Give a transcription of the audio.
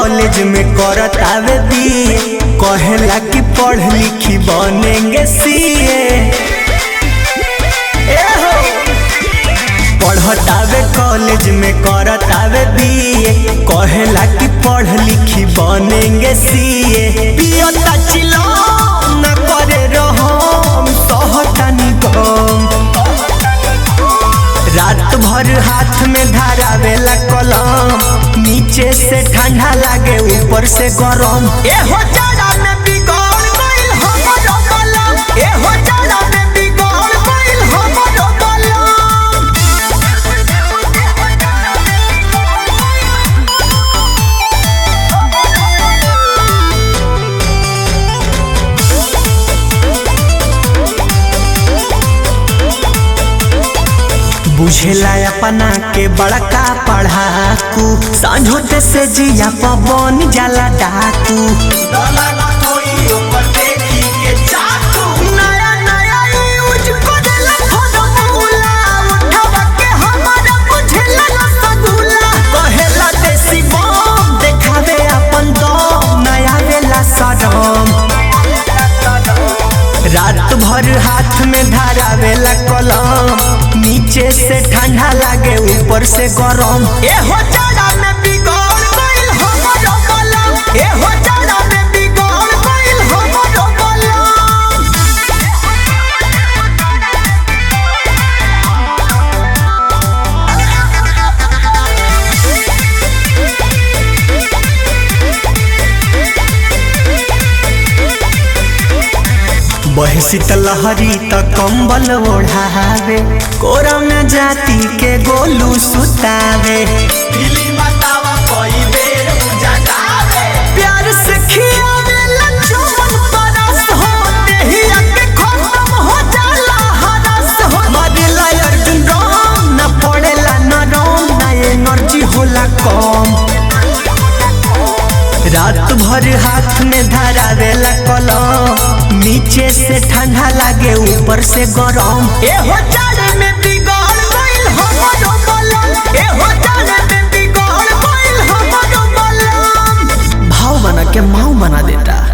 College में करतावे BA कहेला कि पढ़ लिखी बनेंगे सीए पढ़तावे कॉलेज में करतावे बीए कहेला कि पढ़ लिखी बनेंगे सीए पियता चिलो न करे रहम सहतानी गम रात भर हाथ में धरावेला कलम नीचे से ठंडा लागे ऊपर से गरम ए हो जाड़ा में बिगड़ गइल हमरो कलम ए हो जाड़ा में बिगड़ गइल हमरो कलम बुझेला अपना के बड़का पढ़ाकू सांझोते से जिया पवन जाला डाकू नया नया यूज करेला फॉर्मूला, उठावा के हमारा बुझेला रसगुल्ला। कहेला देसी बम, देखावे अपन दम, नया वेला सडम रात भर हाथ में धरावेला कलम नीचे से ठंडा लागे ऊपर से गरम ए हो जाड़ा में बिगड़ गइल हमरो कलम ए हो जाड़ा में बिगड़ गइल हमरो कलम बहे शीतलहरी त कंबल ओढ़ावे कोरा में जाति के गोलू सुतावे प्यार से खियावे लच्छमन परस हो देहिया के खत्म हो जाला हरस हो मरेला अर्जुन राम न पड़ेला नरम ना एनर्जी होला कम रात भर हाथ में धरावेला कलम नीचे से ठंडा लागे ऊपर से गरम ए हो जाड़े में बिगड़ गइल हमरो कलम ए हो जाड़े में बिगड़ गइल हमरो कलम भाव बना के माऊ बना देता